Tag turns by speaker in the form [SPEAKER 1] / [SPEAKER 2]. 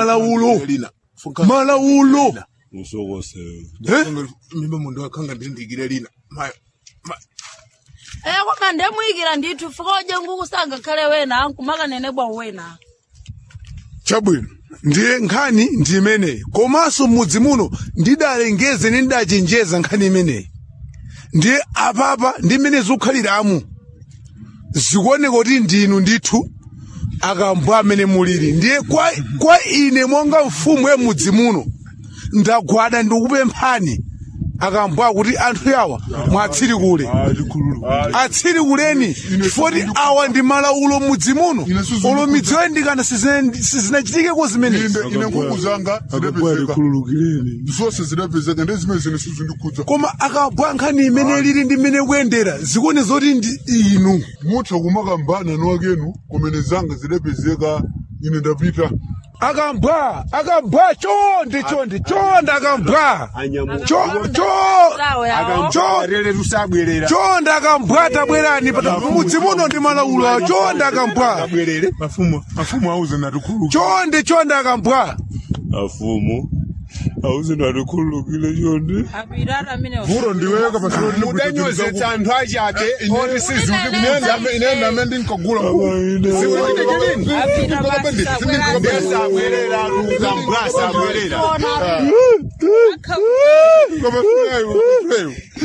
[SPEAKER 1] malaulo
[SPEAKER 2] lina
[SPEAKER 1] malaulo
[SPEAKER 3] Usokosewe.
[SPEAKER 1] Eh?
[SPEAKER 2] mimba mundu akhanga ndindikire lina Ma- ma-
[SPEAKER 4] Eh koma ndemuyikira ndithu fukoje ngukusanga khale wena ankumakanene bwa wena
[SPEAKER 1] chabwino ndiye nkhani ndi imeneyi komanso m'mudzi muno ndidalengeze ndi ndidachenjeza nkhani imeneyi ndiye apapa ndi mmene zikukhaliramu zikuoneka kuti ndinu ndithu akambwa amene muliri ndiye kwa, kwa ine monga mfumu ya mudzi muno ndagwada ndikupemphani akambwa kuti anthu yawa mwatsiri kule atsiri kuleni foti awa ndi malaulo mudzi muno
[SPEAKER 2] Ine suzu
[SPEAKER 1] olo
[SPEAKER 2] ndikuza.
[SPEAKER 1] midzi yoyindikana sizine- sizinachitikepo zimenezi
[SPEAKER 2] inde ine nkhuku zanga
[SPEAKER 3] Akabwera
[SPEAKER 2] zidapezeka
[SPEAKER 3] khululukireni.
[SPEAKER 2] zonse zidapezeka ndi zimene zine suzu ndikudza
[SPEAKER 1] koma akabwa nkhani imene lili ndi mmene kuyendera zikuone zoti ndi inu
[SPEAKER 2] mutha kumakambana niwakenu kumene zanga zidapezeka ine ndapita
[SPEAKER 1] akambwa akambwa chonde chonde chonde akambwa Cho- cho-
[SPEAKER 4] sawo yawo
[SPEAKER 1] cho-
[SPEAKER 5] Rere tusabwerera.
[SPEAKER 1] chonde akambwa tabwerani pata mudzi muno ndi malaulo awo chonde akambwa
[SPEAKER 5] Bwerere.
[SPEAKER 2] mafumu mafumu auze natikhululuka
[SPEAKER 1] chonde chonde akambwa
[SPEAKER 3] Afumu. Auze natikhululukire chonde.
[SPEAKER 4] apirata amene
[SPEAKER 2] vuro ndiweka pasiro
[SPEAKER 5] Mudanyozetsa anthu achabe. Oti sizuti
[SPEAKER 2] inenda amene ndinkagula
[SPEAKER 5] Ndesabwerera lukambwa sabwerera.
[SPEAKER 2] koma